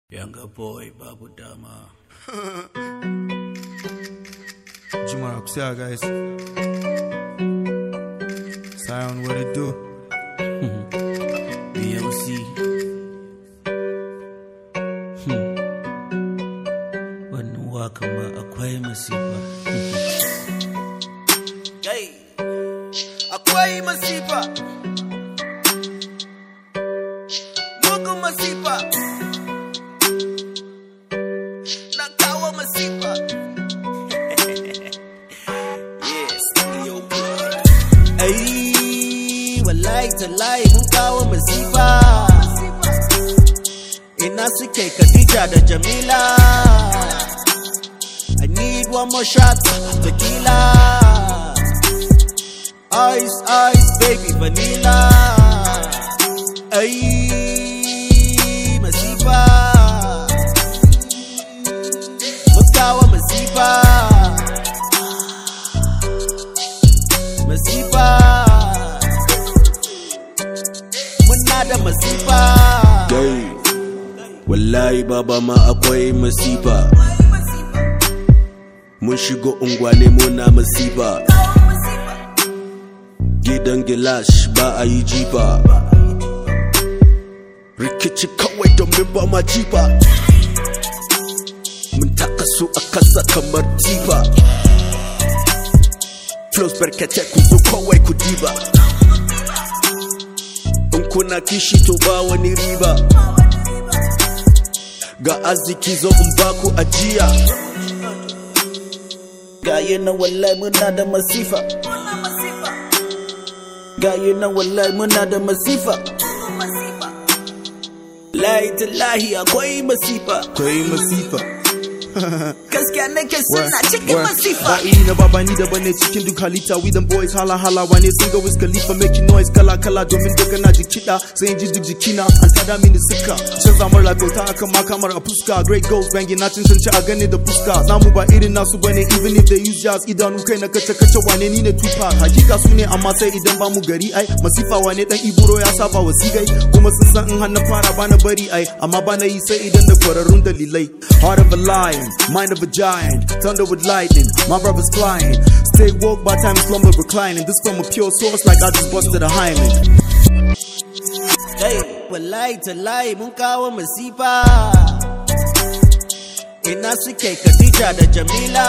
Younger boy, babu dama. Juma Kusa, guys. Sion, what it do? BLC. Wannan waka ma akwai masifa. Kai, akwai masifa. Mugun masifa. Na kawo masifa. yes, studio blood. Ai, wallahi tallahi mun kawo masifa. Ina suke Khadija da Jamila. I need one more shot, tequila. Ice, ice, baby, vanilla. Ay, masifa. Mukawa masifa. Masifa. Muna da masifa. Dai, wallahi baba ma akwai masifa. Mun shigo unguwane muna masifa. Gidan gilash ba a yi jifa. Rikici kawai domin ba ma jifa. Mun taka su a kasa kamar tifa. Flows barkace ku zo kawai ku diba. In kuna kishi to ba wani riba. Ga arziki zo in baku ajiya. Gaye na wallahi muna da masifa. Gaye na wallahi muna da masifa. Lahi tallahi akwai masifa. Akwai masifa. Gaskiya nake suna cikin Wa- masifa. Ba iri na baba ni daban ne cikin duk halitta we them boys hala hala wane sun ga Wiz Khalifa making noise kala kala domin daga na ji kiɗa sai in ji duk jikina an tada mini suka canza mar lagauta akan makamar a fuska great goals banging na cancanci a gane da fuska namu ba irin nasu bane even if they use jazz idanu kai na kace kace wane ni ne Tupac hakika su ne amma sai idan ba mu gari ai masifa wane dan iburo ya saba wasigai kuma sun san in har na fara bana bari ai amma bana yi sai idan da kwararrun dalilai heart of a lion mind of a giant thunder with lightning my brother's flying stay woke by time slumber reclining this from a pure source like I just busted a hymen Hey, wallahi tallahi mun kawo masifa. Ina suke Khadija da Jamila.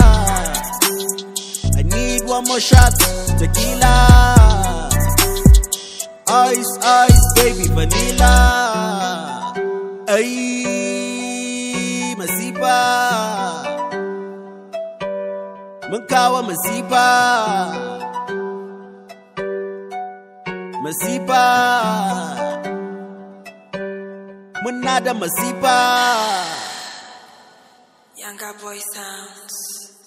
I need one more shot, tequila. Ice, ice, baby, vanilla. Ay, masifa. Mun kawo masifa. Masifa. Muna da masifa. Younger boy sounds.